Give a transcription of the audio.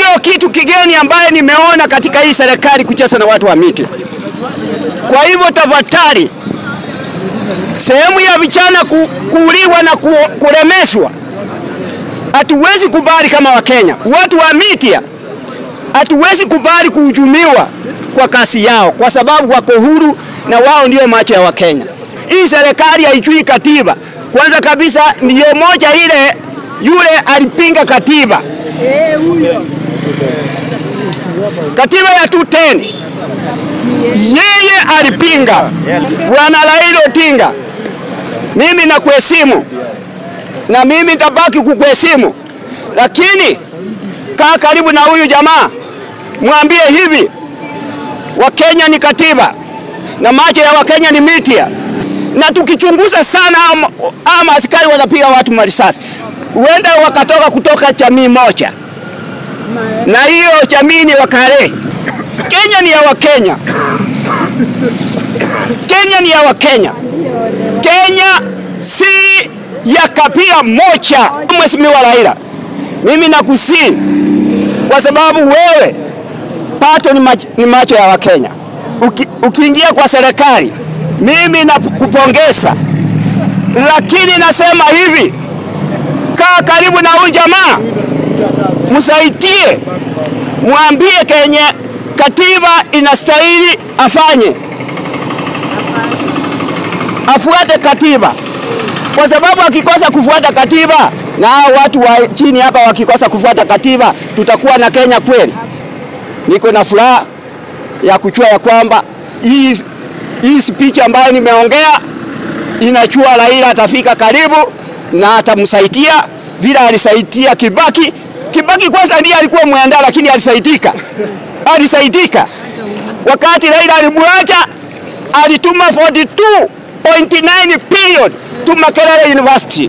Sio kitu kigeni ambaye nimeona katika hii serikali kucheza na watu wa miti. Kwa hivyo tafadhali, sehemu ya vijana ku, kuuliwa na ku, kuremeshwa hatuwezi kubali kama Wakenya. Watu wa Mitia hatuwezi kubali kuhujumiwa kwa kasi yao, kwa sababu wako huru na wao ndio macho ya Wakenya. Hii serikali haijui katiba. Kwanza kabisa, ndiyo moja ile yule alipinga katiba, katiba ya 210 yeye alipinga. Bwana Raila Odinga, mimi nakuheshimu na mimi nitabaki kukuheshimu, lakini kaa karibu na huyu jamaa, mwambie hivi, Wakenya ni katiba na macho ya Wakenya ni Mitia, na tukichunguza sana ama, ama askari wanapiga watu marisasi, huenda wakatoka kutoka jamii moja, na hiyo jamii ni Wakale. Kenya ni ya Wakenya, Kenya ni ya Wakenya. Kenya si ya kabila moja. Mheshimiwa Raila, mimi nakusii kwa sababu wewe pato ni macho, ni macho ya Wakenya. Uki, ukiingia kwa serikali mimi nakupongeza, lakini nasema hivi, kaa karibu na huyu jamaa, msaidie, mwambie kenye katiba inastahili afanye, afuate katiba kwa sababu akikosa kufuata katiba na hao watu wa chini hapa wakikosa kufuata katiba, tutakuwa na Kenya kweli? Niko na furaha ya kuchua ya kwamba hii hii speech ambayo nimeongea inachua Raila atafika karibu na atamsaidia vile alisaidia Kibaki. Kibaki kwanza ndiye alikuwa mwandaa, lakini alisaidika, alisaidika wakati Raila alimwacha, alituma 42.9 billion to Makerere University.